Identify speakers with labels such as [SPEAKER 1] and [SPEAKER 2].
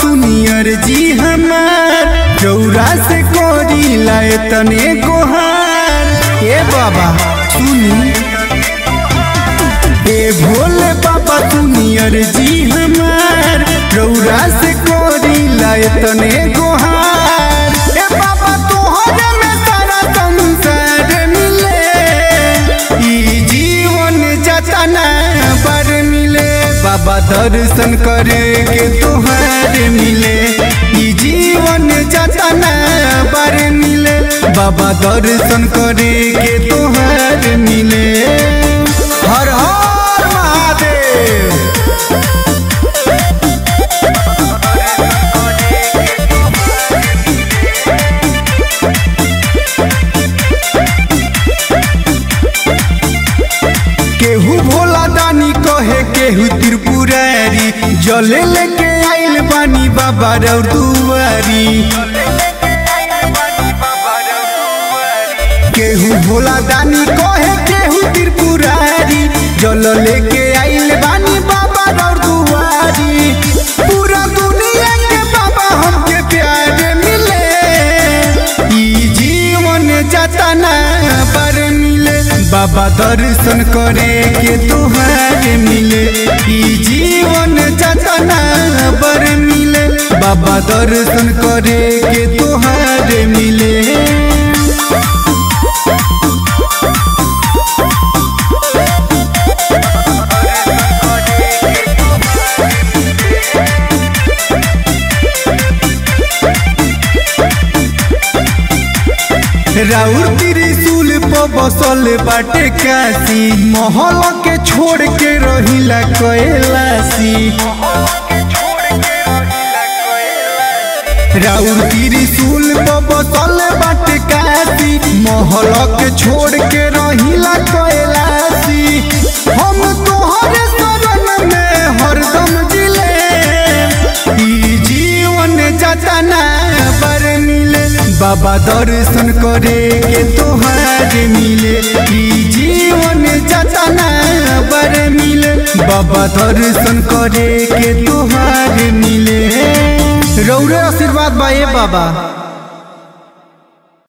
[SPEAKER 1] सुनियर जी हमार रौरा से कोरी लाए तने गोहार ए बाबा सुनी ए भोले बाबा सुनियर जी हमार रौरा से कोरी लाए तने गोहार ए बाबा तोहरे में सारा संसार मिले ई जीवन जतना बर मिले बाबा दर्शन करे के तोहार मिले ई जीवन जतना बर मिले बाबा दर्शन करे के तोहार मिले हर हर महादेव केहू भोला दानी कहे केहू त्रिपुरारी जले लेके आइल बानी बाबा रौर दुआरी केहू भोला दानी कहे केहू त्रिपुरारी जल लेके आइल बानी बाबा रौर दुआरी पूरा दुनिया के बाबा हमके प्यार मिले ई जीवन जतना पर मिले बाबा दर्शन करे के तोहार मिले ई जीवन जतना पर मिले बाबा दर्शन करे के तोहार मिले राउर त्रिशूल पर बसल बाटे काशी महल के छोड़ के रहिला कैलासी राउर त्रिशूल पर बसल बाटे काशी महल के छोड़ के रहिला कैलासी हम तोहरे शरण में हरदम जिले ई जीवन जतना पर मिले बाबा दर्शन करे के तोहार मिले ई जीवन जतना पर मिले बाबा दर्शन करे के तोहार मिले रौरे आशीर्वाद बा ए बाबा